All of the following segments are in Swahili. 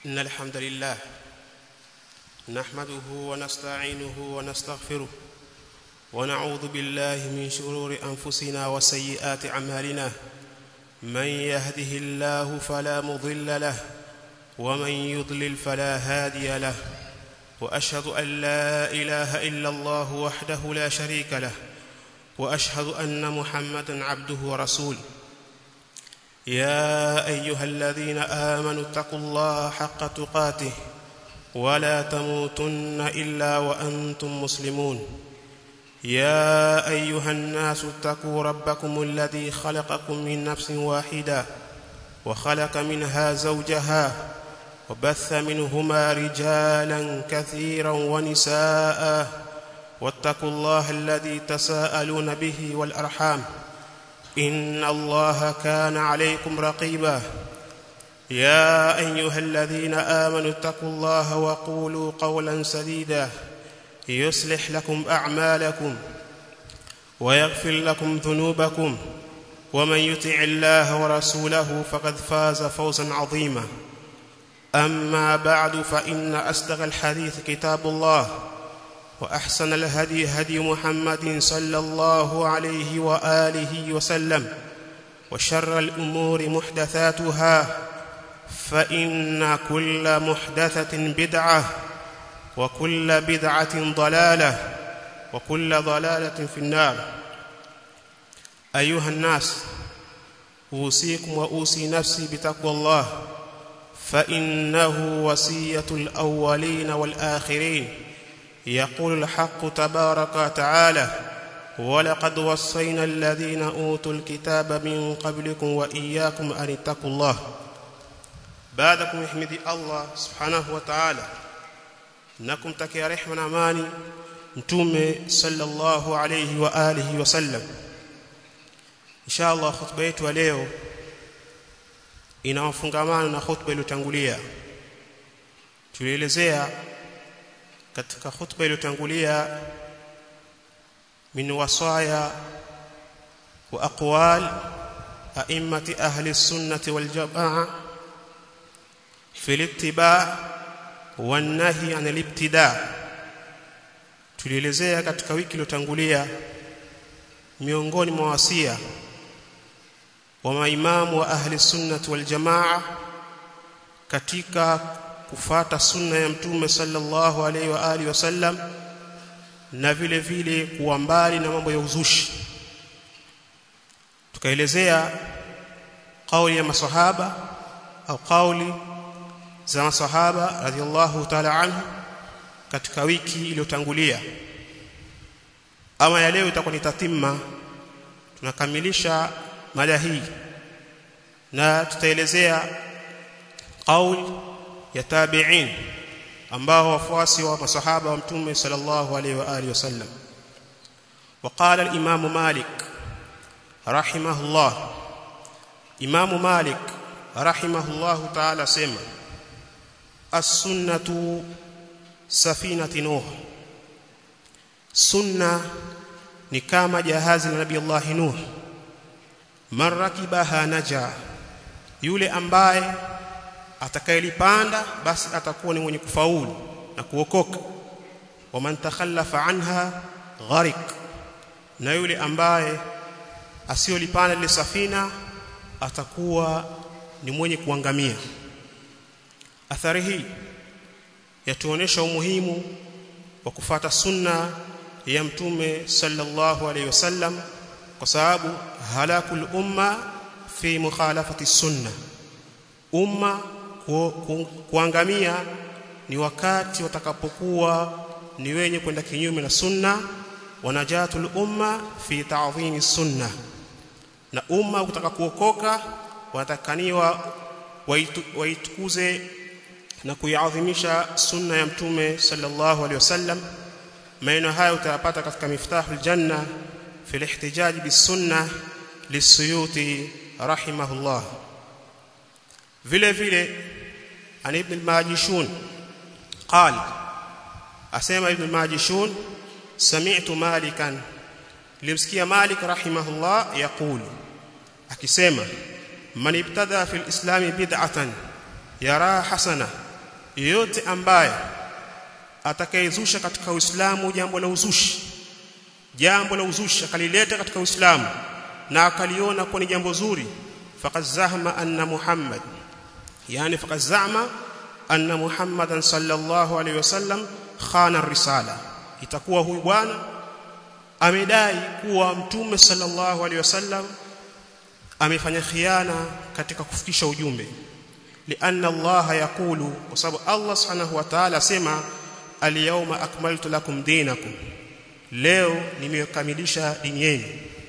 إن الحمد لله نحمده ونستعينه ونستغفره ونعوذ بالله من شرور أنفسنا وسيئات أعمالنا من يهده الله فلا مضل له ومن يضلل فلا هادي له وأشهد أن لا إله إلا الله وحده لا شريك له وأشهد أن محمدا عبده ورسوله يا ايها الذين امنوا اتقوا الله حق تقاته ولا تموتن الا وانتم مسلمون يا ايها الناس اتقوا ربكم الذي خلقكم من نفس واحده وخلق منها زوجها وبث منهما رجالا كثيرا ونساء واتقوا الله الذي تساءلون به والارحام ان الله كان عليكم رقيبا يا ايها الذين امنوا اتقوا الله وقولوا قولا سديدا يصلح لكم اعمالكم ويغفر لكم ذنوبكم ومن يطع الله ورسوله فقد فاز فوزا عظيما اما بعد فان اصدق الحديث كتاب الله واحسن الهدي هدي محمد صلى الله عليه واله وسلم وشر الامور محدثاتها فان كل محدثه بدعه وكل بدعه ضلاله وكل ضلاله في النار ايها الناس اوصيكم واوصي نفسي بتقوى الله فانه وصيه الاولين والاخرين يقول الحق تبارك وتعالى ولقد وصينا الذين اوتوا الكتاب من قبلكم واياكم ان اتقوا الله بعدكم يحمد الله سبحانه وتعالى نكم تكي رحمه amani mtume sallallahu alayhi wa alihi wasallam inshallah khutba yetu leo inawafungamana na khutba iliyotangulia tulielezea katika khutba iliyotangulia min wasaya wa aqwal a'immati ahli sunnati wal jamaa fi al-ittiba' wan nahy 'an al-ibtida' tulielezea katika wiki iliyotangulia miongoni mwa wasia wa maimamu wa ahli sunnati wal jamaa katika kufata sunna ya mtume sallallahu alaihi wa alihi wasallam na vile vile kuwa mbali na mambo ya uzushi tukaelezea kauli ya masahaba au kauli za masahaba radhiallahu ta'ala anhu katika wiki iliyotangulia ama ya leo itakuwa ni tatimma tunakamilisha mada hii na tutaelezea kauli ya tabi'in ambao wafuasi wa masahaba wa mtume sallallahu alaihi wa alihi wasallam وقال الامام مالك رحمه الله امام مالك رحمه الله تعالى سما السنه سفينه نوح سنه ni kama jahazi la nabii Allah Nuh man rakibaha naja yule ambaye atakayelipanda basi atakuwa ni mwenye kufaulu na kuokoka waman takhallafa anha gharik na yule ambaye asiyolipanda ile safina atakuwa ni mwenye kuangamia athari hii yatuonesha umuhimu wa kufata sunna ya mtume sallallahu alayhi wasallam kwa sababu halakul umma fi mukhalafati sunna umma ku, ku, kuangamia ni wakati watakapokuwa ni wenye kwenda kinyume na sunna wanajatul umma fi ta'dhimi sunna na umma utaka kuokoka wanatakaniwa waitukuze na kuiadhimisha sunna ya mtume sallallahu alaihi wasallam maneno haya utayapata katika miftahul janna fi al-ihtijaj bis sunna lisuyuti rahimahullah vile vile an ibn al-majishun قال asema ibn al-majishun sami'tu malikan limsikia malik rahimahullah yaqul akisema man ibtada fil islami bid'atan yara hasana yeyote ambaye atakayezusha katika Uislamu jambo la uzushi jambo la uzushi akalileta katika Uislamu na akaliona kuwa ni jambo zuri faqad zahma anna Muhammad yani faqad zama anna Muhammadan sallallahu alaihi wasallam khana risala itakuwa huyu bwana amedai kuwa mtume sallallahu alaihi wasallam amefanya khiana katika kufikisha ujumbe lianna Allah yakulu kwa sababu Allah subhanahu wa ta'ala sema al-yawma akmaltu lakum dinakum leo nimekamilisha dini yenu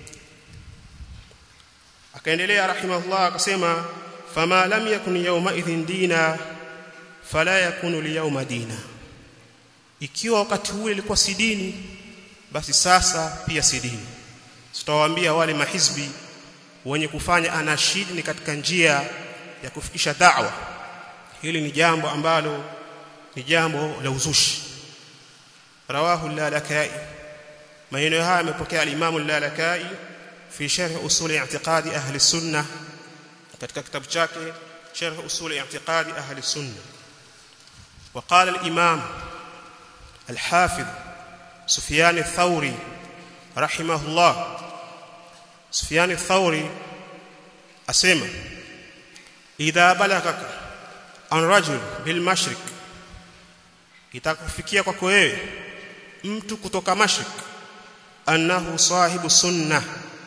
akaendelea rahimahullah akasema fama lam yakun yawma idhin dina fala yakunu liyawma dina ikiwa wakati ule ilikuwa si dini basi sasa pia si dini tutawaambia wale mahizbi wenye kufanya anashid ni katika njia ya kufikisha da'wa hili ni jambo ambalo ni jambo la uzushi rawahu al-lalakai maneno haya yamepokea al-imam al-lalakai fi sharh usul i'tiqadi ahli sunnah katika kitabu chake sharh usul i'tiqadi ahli sunnah وقال الإمام الحافظ سفيان الثوري رحمه الله سفيان الثوري أسمى إذا بلغك عن رجل بالمشرق itakufikia kwako wewe mtu kutoka mashrik annahu sahibu sunna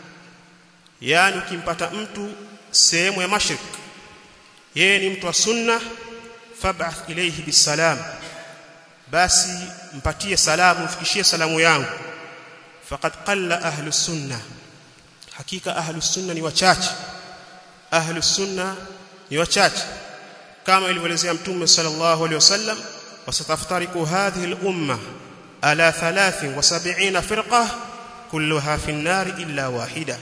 yani ukimpata mtu sehemu ya mashrik yeye ni mtu wa sunna fab'ath ilayhi bisalam basi mpatie salamu mfikishie salamu yangu faqad qalla ahlu sunna hakika ahlu sunna ni wachache ahlu sunna ni wachache kama ilivyoelezea mtume sallallahu alaihi wasallam wasataftariku hadhihi al-umma ala 73 firqa kulluha fi an-nar illa wahida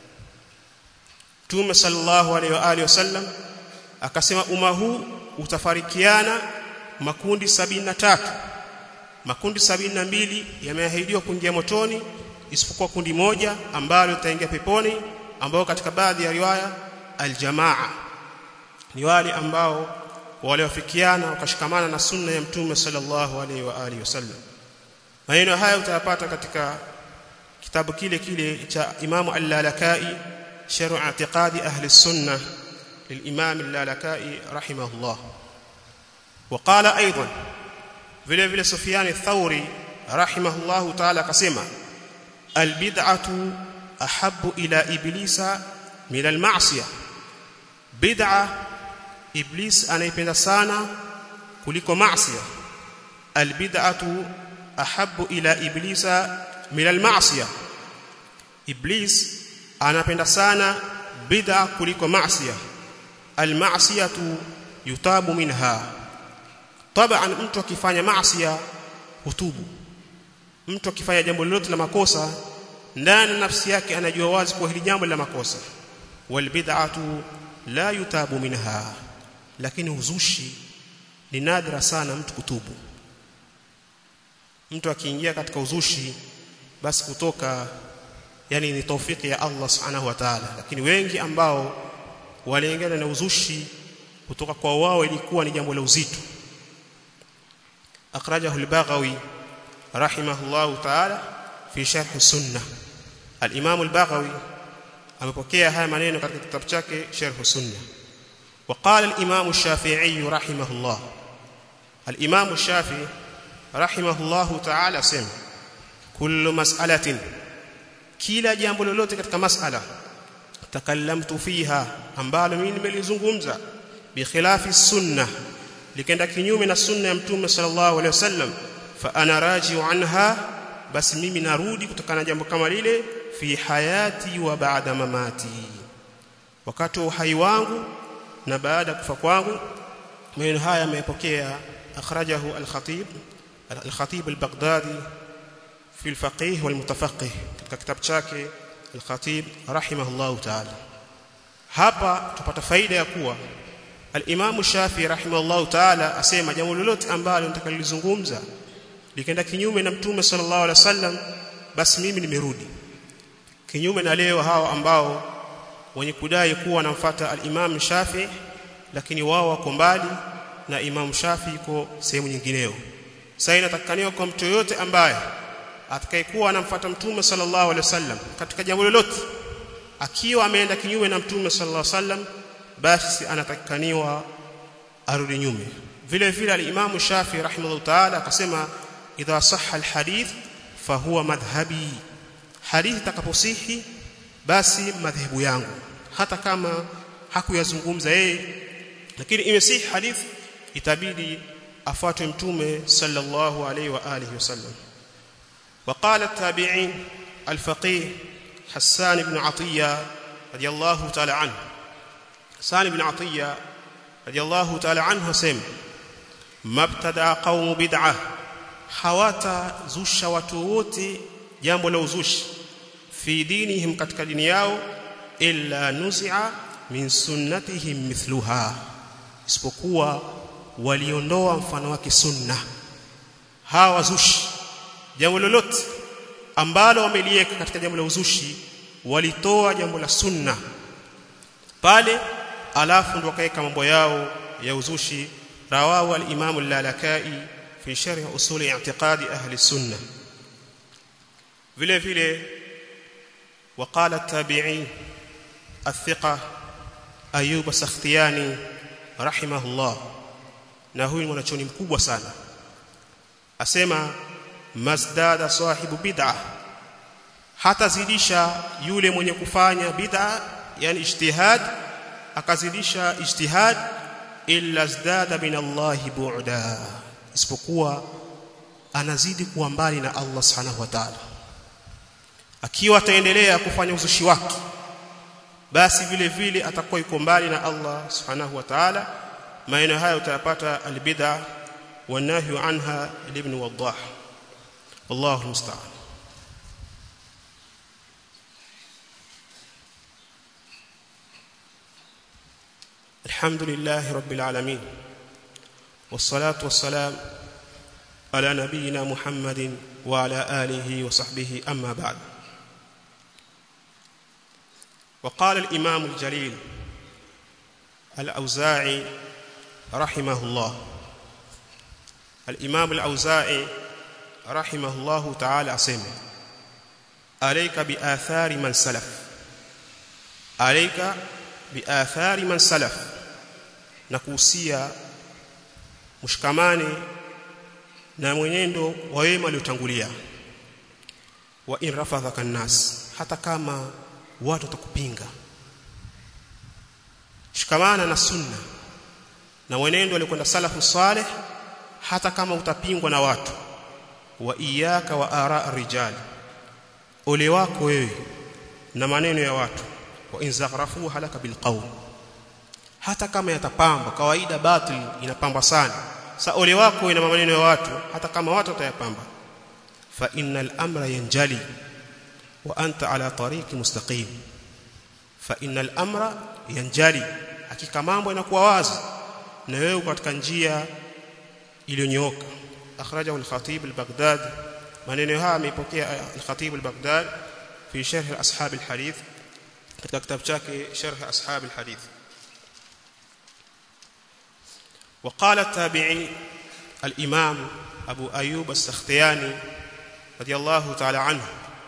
mtume sallallahu alaihi wa alihi wasallam akasema umma huu utafarikiana makundi 73 makundi 72 yameahidiwa kuingia motoni isipokuwa kundi moja ambalo litaingia peponi ambao katika baadhi ya riwaya aljamaa ni wale ambao waliofikiana wakashikamana na sunna ya mtume sallallahu alaihi wa alihi wasallam maneno haya utayapata katika kitabu kile kile cha Imam Al-Lalakai Sharh I'tiqadi Ahli Sunnah للإمام اللالكائي رحمه الله وقال أيضا vile vile Sufyan al-Thawri rahimahullahu ta'ala akasema albid'atu ahabbu ila iblisa min al-ma'siyah bid'a iblis anaipenda sana kuliko maasiya albid'atu ahabbu ila iblisa min al-ma'siyah iblis anapenda sana bid'a kuliko maasiya al-ma'siyatu yutabu minha taban mtu akifanya maasiya hutubu mtu akifanya jambo lolote la makosa ndani nafsi yake anajua wazi kwa hili jambo la makosa wal bid'atu la yutabu minha lakini uzushi ni nadra sana mtu kutubu mtu akiingia katika uzushi basi kutoka yani ni taufiki ya Allah subhanahu wa ta'ala lakini wengi ambao waliingia na uzushi kutoka kwa wao ilikuwa ni jambo la uzito akhrajahu al-Baghawi rahimahullahu ta'ala fi sharh sunnah al-Imam al-Baghawi amepokea haya maneno katika kitabu chake sharh sunnah وقال الإمام الشافعي رحمه الله الإمام الشافعي رحمه الله تعالى سمع كل مسألة kila jambo lolote katika masala takallamtu fiha ambalo mimi nimelizungumza bi khilafi sunna likenda kinyume na sunna ya mtume sallallahu alaihi wasallam fa ana raji'u anha basi mimi narudi kutokana na jambo kama lile fi hayati wa baada mamati wakati wa uhai wangu na baada kufa kwangu maneno haya yamepokea akhrajahu al-khatib al-khatib al-baghdadi في الفقيه والمتفقه katika kitabu chake al-Khatib rahimahullah ta'ala hapa tupata faida ya kuwa al-Imam Shafi rahimahullah ta'ala asema jambo lolote ambalo nitakalozungumza likaenda kinyume na Mtume sallallahu alaihi wasallam basi mimi nimerudi kinyume na leo hawa ambao wenye kudai kuwa wanamfuata al-Imam Shafi lakini wao wako mbali na Imam Shafi iko sehemu nyingineyo sasa inatakikaniwa kwa mtu yote ambaye atakayekuwa anamfuata mtume sallallahu alaihi wasallam katika jambo lolote akiwa ameenda kinyume na mtume sallallahu alaihi wasallam basi anatakikaniwa arudi nyume vile vile al-Imam Shafi rahimahullah ta'ala akasema idha sahha al-hadith fahuwa madhhabi hadithi takaposihi basi madhehebu yangu hata kama hakuyazungumza yeye lakini imesihi hadithi itabidi afuatwe mtume sallallahu alaihi wa alihi wasallam وقال التابعين الفقيه حسان بن عطية رضي الله تعالى عنه حسان بن عطية رضي الله تعالى عنه سم ما ابتدع قوم بدعة حواتا زوش وتووتي jambo la uzushi fi dinihim katika dini yao illa nuzi'a min sunnatihim mithluha isipokuwa waliondoa mfano wake sunna hawa wazushi jambo lolote ambalo wameliweka katika jambo la uzushi walitoa jambo la sunna pale alafu ndo wakaweka mambo yao ya uzushi rawahu al-imam al-lalakai fi sharh usul i'tiqadi ahli sunnah vile vile وقال التابعي الثقة أيوب السختياني رحمه الله na huyu ni mwanachoni mkubwa sana asema masdada sahibu bid'a hatazidisha yule mwenye kufanya bid'a yani ijtihad akazidisha ijtihad illa zdada min Allah bu'da isipokuwa anazidi kuwa mbali na Allah subhanahu wa ta'ala akiwa ataendelea kufanya uzushi wake basi vile vile atakuwa yuko mbali na Allah subhanahu wa ta'ala maana haya utayapata albid'a wanahyu anha ibn wadah wallahu musta'an الحمد لله رب العالمين والصلاه والسلام على نبينا محمد وعلى اله وصحبه اما بعد وقال الإمام الجليل الأوزاعي رحمه الله الإمام الأوزاعي رحمه الله تعالى أسمع عليك بآثار من سلف عليك بآثار من سلف نكوسيا مشكماني na mwenendo wa wema waliotangulia wa in rafadhaka nas hata kama watu watakupinga shikamana na sunna na mwenendo alikwenda salafu saleh hata kama utapingwa na watu wa iyaka wa ara rijal ole wako wewe na maneno ya watu wa inzaghrafu halaka bilqawl hata kama yatapamba kawaida batil inapamba sana sa ole wako na maneno ya watu hata kama watu watayapamba fa innal amra yanjali وانت على طريق مستقيم فان الامر ينجلي hakika mambo yanakuwa wazi na wewe katika njia iliyonyooka akhrajahu al-khatib al-baghdadi maneno haya ameipokea al-khatib al-baghdadi fi sharh ashab al-hadith katika kitabu chake sharh ashab al-hadith وقال التابعي الامام ابو ايوب السختياني رضي الله تعالى عنه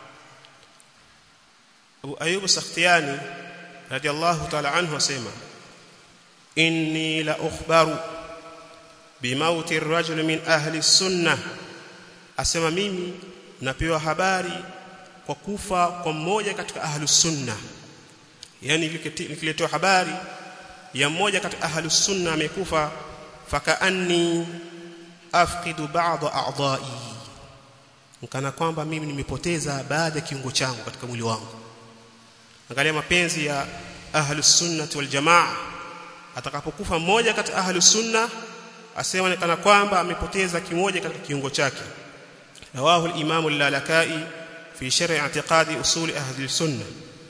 Abu Ayyub Sakhtiyani radiyallahu ta'ala anhu asema inni la ukhbaru bimauti ar-rajul min ahli sunnah asema mimi napewa habari kwa kufa kwa mmoja katika ahli sunna yani nikiletewa habari ya mmoja katika ahli sunna amekufa fakaanni afqidu ba'd a'dha'i kana kwamba mimi nimepoteza baadhi ya kiungo changu katika mwili wangu angalia mapenzi ya ahlus sunnah wal jamaa atakapokufa mmoja kati ahlus sunna asema kana kwamba amepoteza kimoja katika kiungo chake rawahu al-imam al-lalakai fi sharh i'tiqadi usul ahli sunna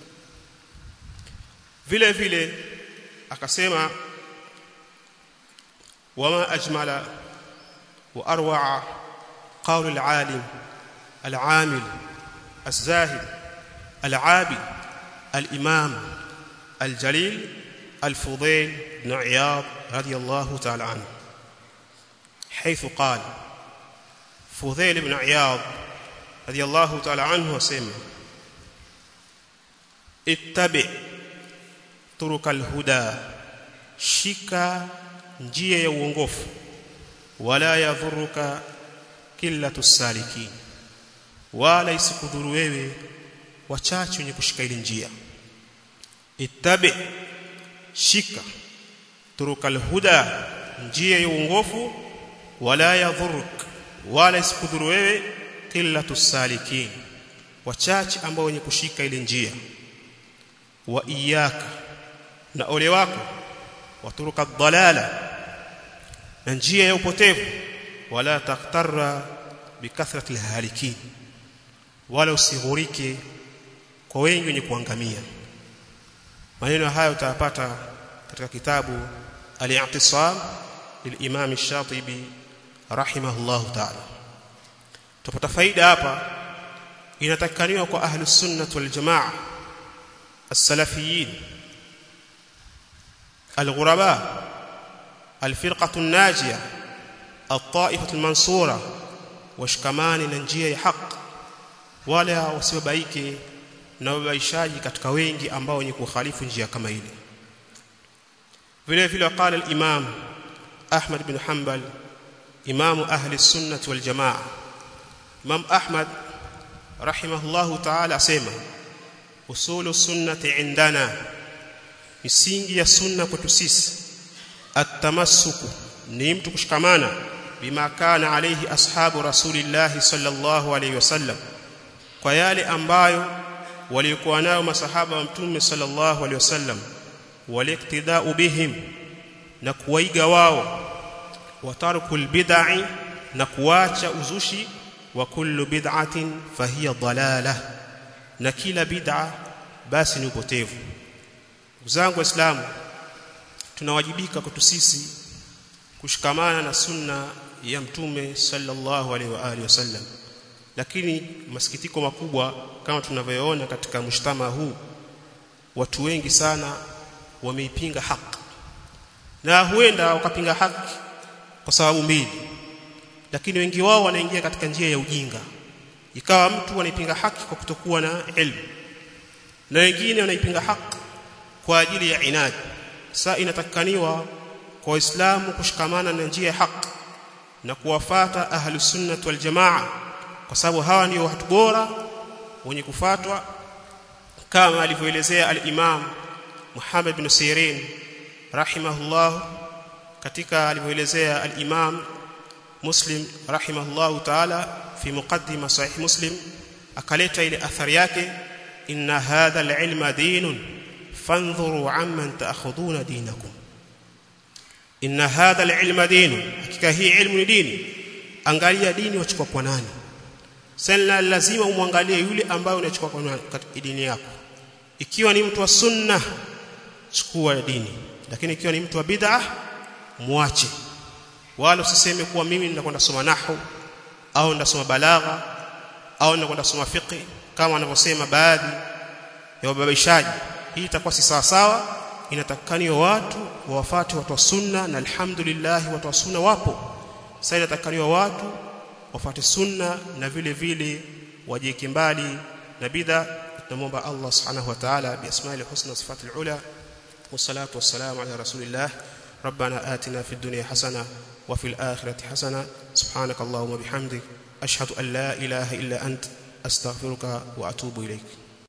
vile vile akasema wama ajmala wa arwa'a qawl al-alim al-amil az-zahid al-abid الإمام الجليل الفضيل بن عياض رضي الله تعالى عنه حيث قال فضيل بن عياض رضي الله تعالى عنه وسلم اتبع طرق الهدى shika njia ya uongofu wala yadhuruka qillatu salikin wala isikudhuru wewe wachache wenye kushika ile njia ittabi shika turukal huda njia ya uongofu wala yadhuruk wala isikudhuru wewe qillatu salikin wachache ambao wenye kushika ile njia wa iyaka na ole wako waturuka dhalala na njia ya upotevu wala taktarra bikathrati alhalikin wala usighurike kwa wengi wenye kuangamia maneno haya utayapata katika kitabu al-i'tisam lilimam ash-shatibi rahimahullah ta'ala tupata faida hapa inatakaniwa kwa ahli sunnah wal jamaa as-salafiyin al-ghuraba al-firqah an-najiyah الطائفه المنصوره washikamani na njia ya haki wala wasibabaike na wabaishaji katika wengi ambao wenye kukhalifu njia kama ile vile vile qala al-imam Ahmad bin Hanbal imam ahli sunnah wal jamaa imam Ahmad rahimahullahu ta'ala asema usulu sunnati indana misingi ya sunna kwetu sisi at-tamassuku ni mtu kushikamana bima kana alayhi ashabu rasulillah sallallahu alayhi wasallam kwa yale ambayo walikuwa nayo masahaba wa mtume sallallahu alayhi wasallam waliktidau bihim na kuwaiga wao watarkul bid'i na kuacha uzushi wa kullu bid'atin fahiya dalalah na kila bid'a basi ni upotevu ndugu zangu waislamu tunawajibika kwetu sisi kushikamana na sunna ya mtume sallallahu alaihi wa alihi wasallam lakini masikitiko makubwa kama tunavyoona katika mshtama huu watu wengi sana wameipinga haki na huenda wakapinga haki kwa sababu mbili lakini wengi wao wanaingia katika njia ya ujinga ikawa mtu anaipinga haki kwa kutokuwa na elimu na wengine wanaipinga haki kwa ajili ya inadi sasa inatakikaniwa kwa waislamu kushikamana na njia ya haki na kuwafata ahlus sunnah wal jamaa kwa sababu hawa ndio watu bora wenye kufatwa kama alivyoelezea al-Imam Muhammad bin Sirin rahimahullah katika alivyoelezea al-Imam Muslim rahimahullah ta'ala fi muqaddima sahih Muslim akaleta ile athari yake inna hadha al-ilma dinun fanzuru amman ta'khuduna dinakum inna hadha al-ilma dinun hakika hii ilmu ni dini angalia dini wachukua kwa nani sasa lazima umwangalie yule ambaye unachukua kwa katika dini yako ikiwa ni mtu wa sunna chukua dini lakini ikiwa ni mtu wa bid'ah muache wala usiseme kuwa mimi ninakwenda soma nahwu au ndasoma balagha au ninakwenda soma fiqh kama wanavyosema baadhi ya wababaishaji hii itakuwa si sawa sawa inatakaniwa watu wawafuate watu wa sunna na alhamdulillah watu wa sunna wapo sasa inatakaniwa watu wafuate sunna na vile vile wajieke mbali na bid'a tunamwomba Allah subhanahu wa ta'ala bi asma'il husna sifatil ula wassalatu wassalamu ala rasulillah ربنا آتنا في الدنيا حسنة وفي الآخرة حسنة سبحانك اللهم وبحمدك أشهد أن لا إله إلا أنت أستغفرك وأتوب إليك